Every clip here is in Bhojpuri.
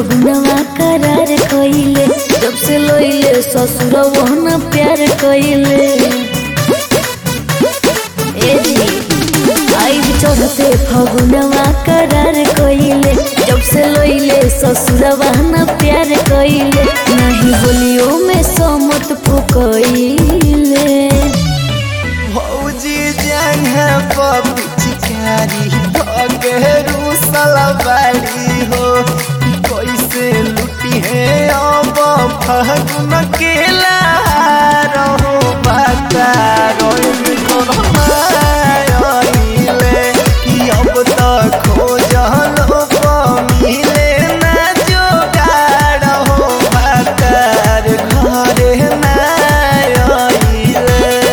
फगुनवा करार कइले जब से लइले ससुरवा न प्यार कइले ए जी आई चढ़ते फगुनवा करार कइले जब से लइले ससुरवा न प्यार कइले नहीं होलियो में समत फुकइले भौजी जंगा पपी चिकारी भगरू सलवारी हो कैसे लुटी है अब फगुन के रहो बता रोइले कि अब तक खोजल मिले ना जोगाड़ हो बता घरे ना आइले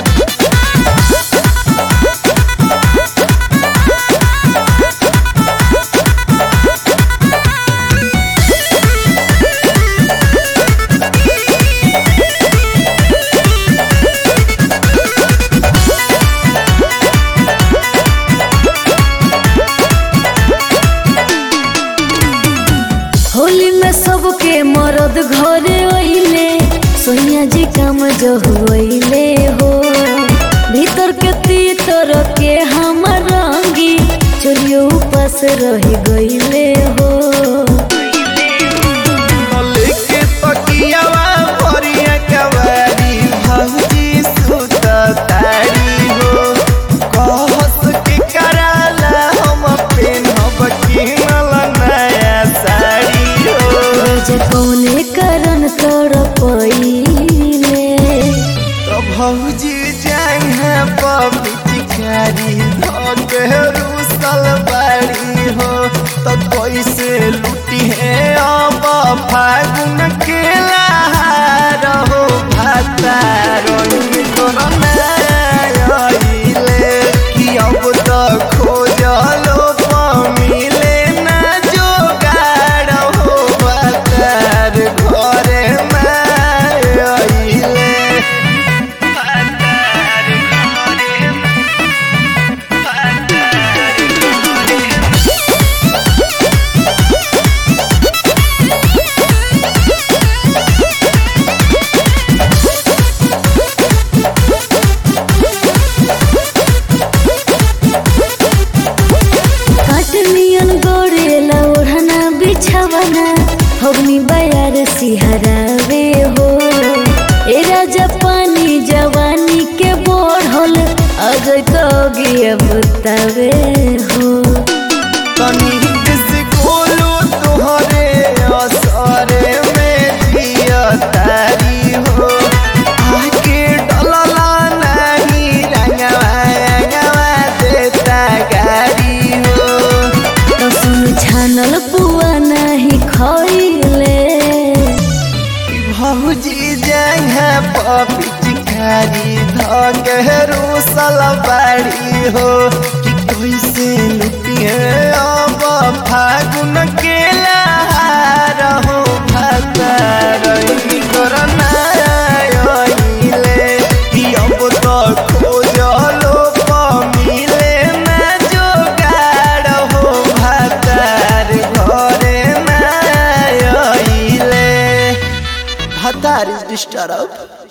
होली में सबके मरद घरे अइले सोनिया जी काम जो हुइले हो भीतर के तीतर के हमर रंगी चोरियो उपास रह गइले हो लेके तकियावा भरिया कवारी भौजी सुत तारी हो कहस के कराला हम पेनब किनल नया साड़ी हो रोज कौने कारण तोड़ पइले तो भौजी जाइहा पपी चिकारी धरू सलवारी हो तो कैसे लुटी है अब फागुन के लहार हो भाता रंग तोरना आइले कि अब तो खोजलो मिले ना जोगाड़ हो भातार घरे ना आइले काटनियन गोरेला ओढ़ना बिछावना हवनी बयार सिहरावे हो ए राजा पानी जवानी के बढ़ल अजय तो गिया बतावे हो तनी से खोलो तोहरे असरे में जिया तारी हो आके डलला नहीं रंगवा रंगवा देता गारी हो तो सुन छानल पुआ नहीं खइले भौजी जंगा पपी चिकारी धगरू सलवारी हो कि कैसे लुटिए अब फागुन के लहार हो भातार करना आइले कि अब तो खोजलो मिले ना जोगाड़ हो भातार घरे ना आइले Hatar is disturbed.